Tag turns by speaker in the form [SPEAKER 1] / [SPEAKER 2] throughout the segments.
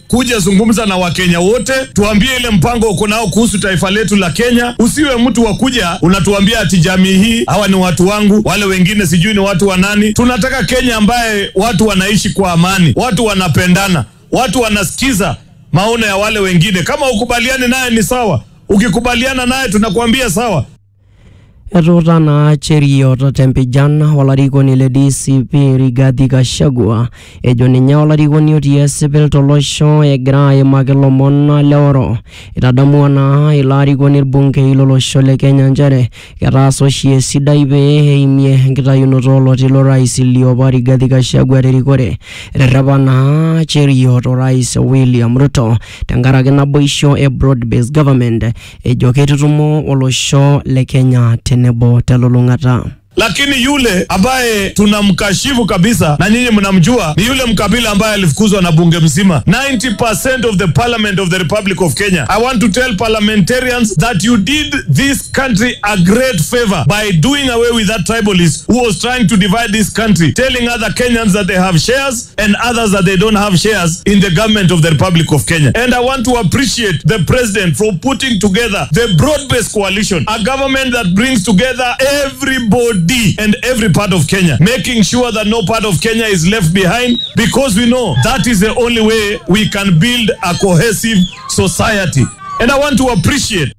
[SPEAKER 1] kuja zungumza na Wakenya wote, tuambie ile mpango uko nao kuhusu taifa letu la Kenya. Usiwe mtu wa kuja unatuambia ati jamii hii hawa ni watu wangu, wale wengine sijui ni watu wa nani. Tunataka Kenya ambaye watu wanaishi kwa amani, watu wanapendana, watu wanasikiza maono ya wale wengine. Kama ukubaliani naye ni sawa, ukikubaliana naye tunakuambia sawa.
[SPEAKER 2] etuuta naa cheriot tempijan olarikoni le DCP Rigathi Gachagua ejo ninye olarikoni otii esipil tolosho egira aimaki lomon leoro itadamua naa ilo arikoni irbungei lolosho le Kenya nchere ketaasa oshi esidai pee eimie enkitayunoto oloti lorais liopa Rigathi Gachagua terikore eterrepa naa cheriot orais William Ruto tenkaraki naboisho e broad based government ejo keitutumo olosho le Kenya tenebo telulung'ata
[SPEAKER 1] lakini yule ambaye tunamkashifu kabisa na nyinyi mnamjua ni yule mkabila ambaye alifukuzwa na bunge mzima 90% of the parliament of the republic of kenya i want to tell parliamentarians that you did this country a great favor by doing away with that tribalist who was trying to divide this country telling other kenyans that they have shares and others that they don't have shares in the government of the republic of kenya and i want to appreciate the president for putting together the broad-based coalition a government that brings together everybody and every part of Kenya, making sure that no part of Kenya is left behind because we know that is the only way we can build a cohesive society. And I want to appreciate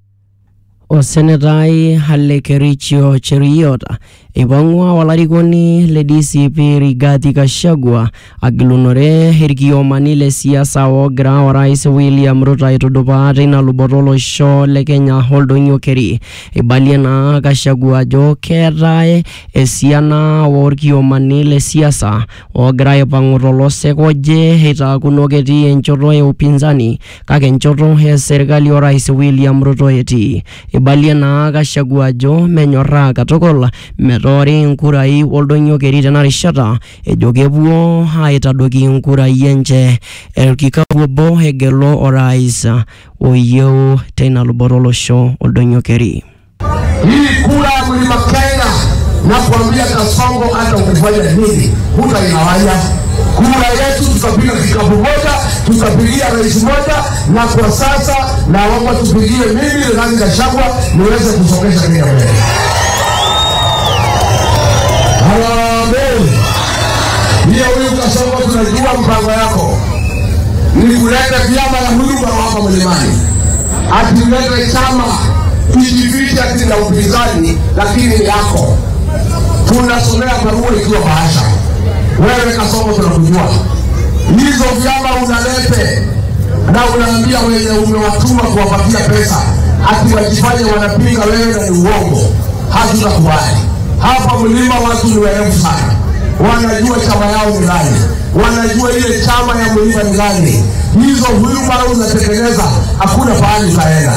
[SPEAKER 2] osenetai Halekerichio Cheriot eipang'ua olarikoni le DCP Rigathi Gachagua agilunore irkiomani le siasa oogira orais William Ruto aitudupaa teina luboto olosho le Kenya oldonyio keri eibalie naa Gachagua ajo keetae esiana orkiomani le siasa oogira aipang'u tolosek oje eitaakuno ketii enchoto e upinzani kake enchoto e serkali orais William Ruto etii eibalie naa Gachagua ajo menyorraa katukul metoori inkurai oldonyio keri tena rishata ejo kepuo aitadoki inkurai enche orkikapu obo egelu orais oyieu teina luboto olosho oldonyio keri
[SPEAKER 3] hii kura ya mlima Kenya na kuambia Kasongo, hata ukifanya nini hutainawanya kura yetu. Tutapiga kikapu moja, tutapigia rais moja, na kwa sasa naomba tupigie mimi Rigathi Gachagua niweze kusongesha Kenya mbele. Harambee! Hiyo huyu Kasongo, tunajua mpango yako ni kuleta vyama ya huduma hapa mlimani, ati ulete chama kijificha ati na upinzani, lakini ni yako. Tunasomea barua ikiwa bahasha. Wewe Kasongo, tunakujua hizo vyama unalete na unaambia wenye umewatuma kuwapatia pesa ati wajifanye wanapinga wewe na ni uongo. Hatutakubali hapa mlima. Watu ni werevu sana, wanajua chama yao ni gani, wanajua ile chama ya mlima ni gani. Hizo huduma unatengeneza, hakuna pahali utaenda.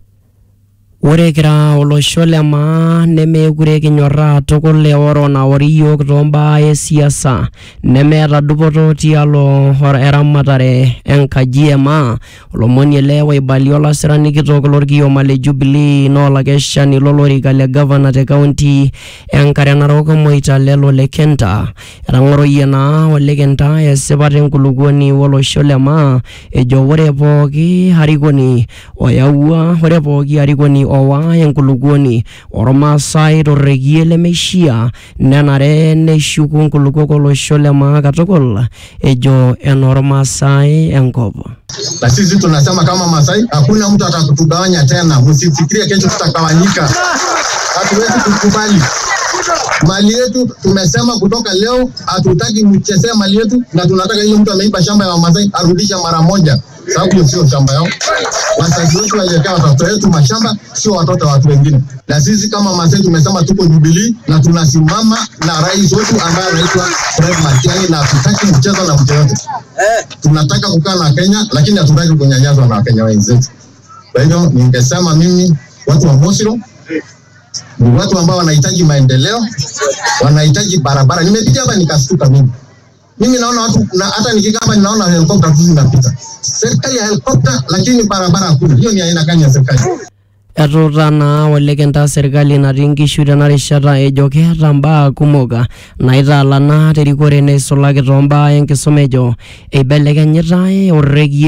[SPEAKER 2] ore kira olosho le maa nemeekure kinyorraa tukul eoro naori yiok tombaa esiasa nemeeta dupoto tialo or- eramatare enkaji e maa olomoni ele oibalia olasirani kitok lorkioma le Jubilee naa olakeshani lolorika le gavana te kaunti enkare narok Moitalelo le Kenta etang'oroyie naa ole Kenta esipata enkulukuoni olosho le maa ejo ore pooki arikoni oyawua ore pooki arikoni owa enkulukuoni ormaasai torrekie lemeishia nenare neshuku nkulukuok olosho le maa katukul ejo enormaasai enkop
[SPEAKER 4] na sisi tunasema kama Masai, hakuna mtu atakutugawanya tena. Msifikirie kesho tutagawanyika, hatuwezi kukubali. Mali yetu tumesema kutoka leo, hatutaki mchezee mali yetu, na tunataka ile mtu ameiba shamba ya Wamasai arudishe mara moja, sababu hiyo sio shamba yao. Wazazi wetu waliwekea watoto wetu mashamba, sio watoto wa watu wengine. Na sisi kama Masai tumesema tuko Jubilee na tunasimama na rais wetu ambaye anaitwa Fred Matiang'i, na hatutaki mchezo na mtu yote tunataka kukaa na Kenya lakini hatutaki kunyanyaswa na Wakenya wenzetu. Kwa hivyo ningesema mimi, watu wa Mosiro ni watu ambao wanahitaji maendeleo, wanahitaji barabara. Nimepitia hapa nikastuka mimi mimi naona watu na hata nikikaa hapa ninaona helikopta tu zinapita, serikali ya helikopta, lakini barabara hakuna. Hiyo ni aina gani ya serikali?
[SPEAKER 2] etuuta naa ole Kenta serkali natii nkishu tena rishata ejo keeta mbaa kumok naitaalana terikore neisulaki toombaa enkisuma ejo eibelekenyitae orrekie